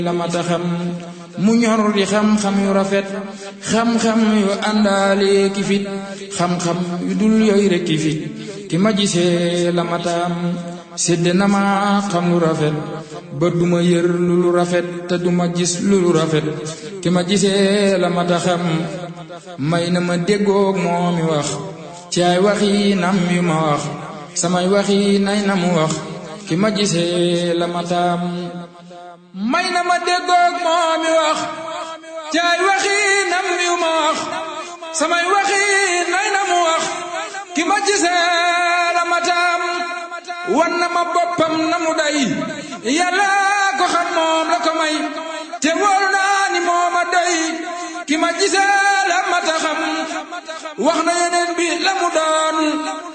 la mata xam mu ñor di xam-xam yu rafet xam-xam yu àndaale ki fit xam-xam yu dul yooyu rek ki fit ki ma gisee la mataam sédd na ma xam lu rafet ba duma yër lu lu rafet te duma gis lu lu rafet ki ma gisee la mata xam may na ma déggoog moo mi wax ci ay waxi nam yu ma wax samay waxi nay na mu wax ki ma gisee la mataam may na ma déggoog moo mi wax ci ay waxi nam yu ma wax samay waxi nay na mu wax ki ma gisee la mataam wan na ma boppam na mu day yàlla ko xam moom la ko may te wóor naa ni moo ma doy ki ma gisee la mata xam wax na yeneen bi la mu doon